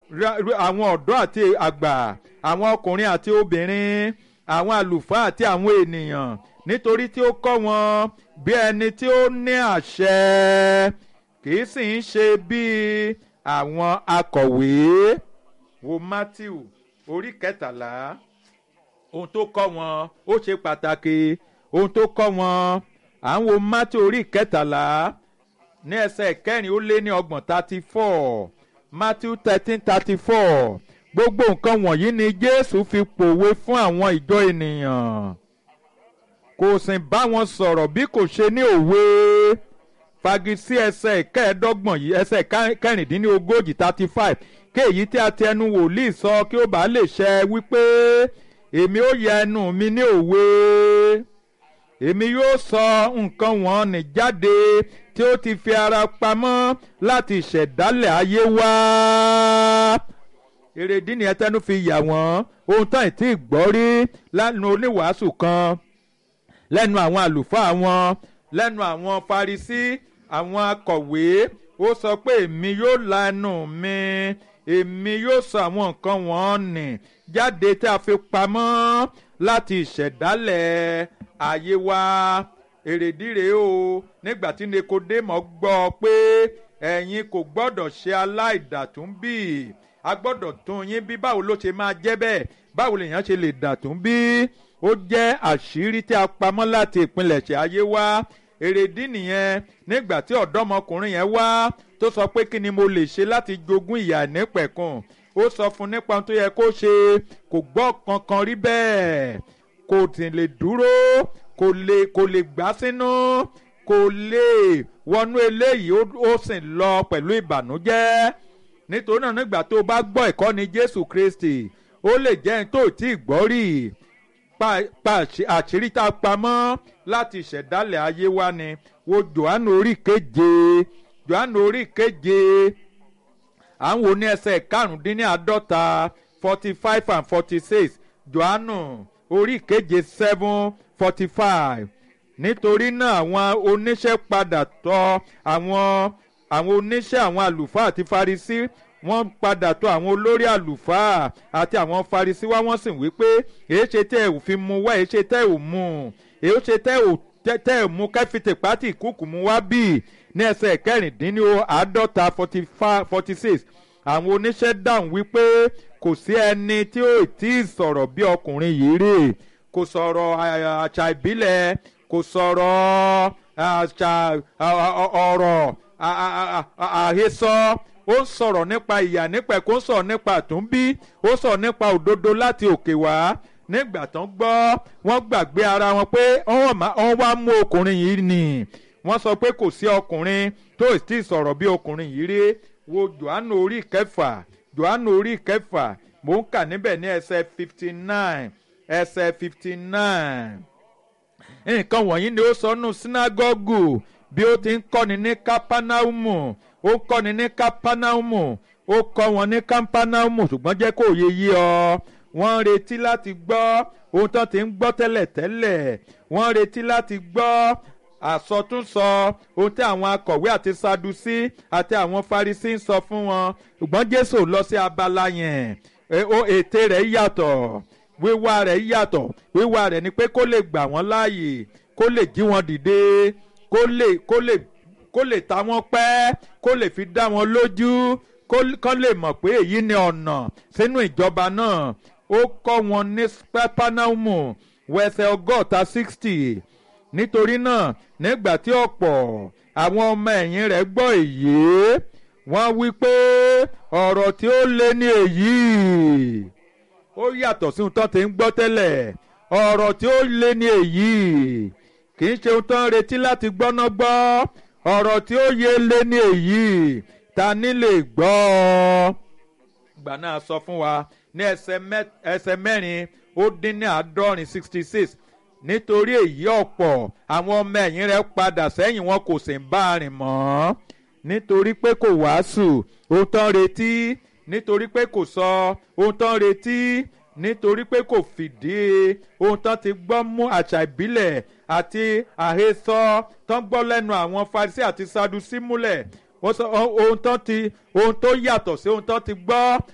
ra- ra- àwọn ọ̀dọ́ àti àgbà àwọn ọkùnrin àti obìnrin àwọn àlùfáà àti àwọn ènìyàn nítorí tí ó kọ́ wọn bí ẹni tí ó ní àṣẹ kì í sì ń ṣe bíi àwọn akọ̀wé wo matthew orí kẹtàlá ohun tó kọ́ wọn ó ṣe pàtàkì ohun tó kọ́ wọn à ń wo matthew orí kẹtàlá ní ẹsẹ̀ kẹrin ó lé ní ọgbọ̀n thirty four matthew thirteen thirty four gbogbo nǹkan wọ̀nyí ni jésù fi pòwe fún àwọn ìjọ ènìyàn kò sì bá wọn sọ̀rọ̀ bí kò ṣe ní òwe fagisi ẹsẹ̀ kẹẹ̀ẹ́dọ́gbọ̀n yìí ẹsẹ̀ ká- kẹrìndínlógójì thirty five kéèyí tí a ti ẹnu wòlíì sọ kí ó bá lè ṣẹ wípé èmi ó yẹ ẹnu mi ní òwe èmi yóò sọ nǹkan wọn nì jáde tí ó ti fi ara pamọ́ láti ìṣẹ̀dálẹ̀ ayé wá èrèdí ni ẹtẹnu fi yà wọ́n ohun tán ìtì gbọ́ rí lẹ́nu oníwàásù kan lẹ́nu àwọn àlùfáà wọn lẹ́nu àwọn farisí àwọn akọ̀wé ó sọ pé èmi yóò la ẹnu mi èmi yóò sọ àwọn nǹkan wọn nì jáde tí a fi pamọ́ láti ìṣẹ̀dálẹ̀ ayé wa èrèdí rèé o nígbà tí nikodemo gbọ́ pé ẹ̀yin kò gbọ́dọ̀ ṣe aláìdàtúnbí a gbọ́dọ̀ tún yín bí báwo ló ṣe máa jẹ́ bẹ́ẹ̀ báwo lèèyàn ṣe lè dàtún bí ó jẹ́ àṣírí tí a pamọ́ láti ìpilẹ̀ṣẹ̀ ayé wá èrèdí nìyẹn nígbà tí ọ̀dọ́mọkùnrin yẹn wá tó sọ pé kí ni mo lè ṣe láti jogún ìyà nípẹ̀kun ó sọ fún nípa ohun tó yẹ kó ṣe kò gbọ́ kankan rí bẹ́ẹ̀ kò sì lè dúró kò lè kò lè gbá sínú kò lè wọnú eléyìí ó- ó sì lọ pẹ̀lú ìbànújẹ́ nítorí náà nígbà tó o bá gbọ́ ìkọ́ni jésù kristi ó lè jẹ́ ẹni tó ò tí ì gbọ́ rí pa pa àṣì- àṣírí tá a pamọ́ láti ìṣẹ̀dálẹ̀ ayé wa ni wo johannu orí keje johannu orí keje à ń wo ní ẹsẹ̀ karùndínláàádọ́ta forty five and forty six johannu orí keje seven forty five nítorí náà àwọn oníṣẹ́ padà tọ̀ àwọn àwọn oníṣẹ́ àwọn àlùfáà àti farisí wọ́n padà tọ̀ àwọn olórí àlùfáà àti àwọn farisí wá wọ́n sì wí pé èé ṣe tẹ́ ẹ̀ ò fi mu wá èé ṣe tẹ́ ẹ̀ ò mu èé ṣe tẹ́ ẹ̀ ò tẹ́ tẹ́ ẹ̀ mú kẹ́fìtì pátì ìkúùkù mu wá bíi ní ẹsẹ̀ kẹrìndínláàádọ́ta forty six àwọn oníṣẹ́ dáhùn wípé kò sí ẹni tí ó tí ì sọ̀rọ̀ bí ọkùnrin yìí rí kò sọ̀rọ̀ à- àṣà ìbílẹ̀ kò sọ̀rọ̀ àṣà à- à- ọ̀rọ̀ à- à- à- à- àhesọ ó ń sọ̀rọ̀ nípa ìyà nípa ẹ̀kọ́ ó ń sọ̀rọ̀ nípa àtúnbí ó ń sọ̀rọ̀ nípa òdodo láti òkè wá nígbà tán gbọ́ wọ́n gbàgbé ara wọn pé wọ́n má- wọ́n wá mú ọkùnrin yìí nì wọ́n sọ pé kò sí ọkùnrin tó sì sọ̀rọ̀ bí ọkùnrin yìí rí wo johannu orí kẹfà johannu orí kẹfà mò ń kà níbẹ̀ ní ẹsẹ̀ fifty nine ẹsẹ̀ fifty nine nǹkan wọ̀nyí ni ó sọ nù sínágọ́gù bí ó ti ń kọ́ni ní kápánáùmù ó ń kọ́ni ní kápánáùmù ó kọ́ wọn ní kápánáùmù ṣùgbọ́n jẹ́ kó yé yí ọ wọ́n ń retí láti gbọ́ ohun tó ti ń gbọ́ tẹ́lẹ̀ tẹ́lẹ̀ wọ́n ń retí láti gbọ́ àsọtúnsọ ohun tí àwọn akọ̀wé àti sadusí àti àwọn farisí ń sọ fún wọn ṣùgbọ́n jésù lọ sí abala yẹn E- ó ète rẹ̀ yàtọ̀ wíwá rẹ̀ yàtọ̀ wíwá rẹ̀ ni pé kó lè gbà wọ́n láàyè kó lè jí wọn dìde kó lè kó lè kó lè ta wọ́n pẹ́ kó lè fi dá wọn lójú kó kán lè mọ̀ pé èyí ni ọ̀nà sínú ìjọba náà ó kọ́ wọn ní pẹ́pánàmù wẹsẹ̀ ọgọ́ta sixty nítorí náà nígbà tí ọ̀pọ̀ àwọn ọmọ ẹ̀yìn rẹ̀ gbọ́ èyí wọ́n wí pé ọ̀rọ̀ tí ó lé ní èyí ó yàtọ̀ sí ohun tó ti ń gbọ́ tẹ́lẹ̀ ọ̀rọ̀ tí ó lé ní èyí kì í ṣe ohun tó ń retí láti gbọ́ná gbọ́ ọ̀rọ̀ tí ó yé lé ní èyí ta ní lè gbọ́ ọ ìgbà náà sọ fún wa ní ẹsẹ̀ mẹ́- ẹsẹ̀ mẹ́rin ó dín ní àádọ́rin sixty six nítorí èyí ọ̀pọ̀ àwọn ọmọ ẹ̀yìn rẹ̀ padà sẹ́yìn wọn kò sì ń bá a rìn mọ́ nítorí pé kò wàásù ohun tán retí nítorí pé kò sọ ohun tán retí nítorí pé kò fìdí ohun tán ti gbọ́ mú àṣà ìbílẹ̀ àti àhesọ tán gbọ́ lẹ́nu àwọn farisí àti sadusi múlẹ̀ wọ́n sọ ohun tán ti ohun tó yàtọ̀ sí ohun tán ti gbọ́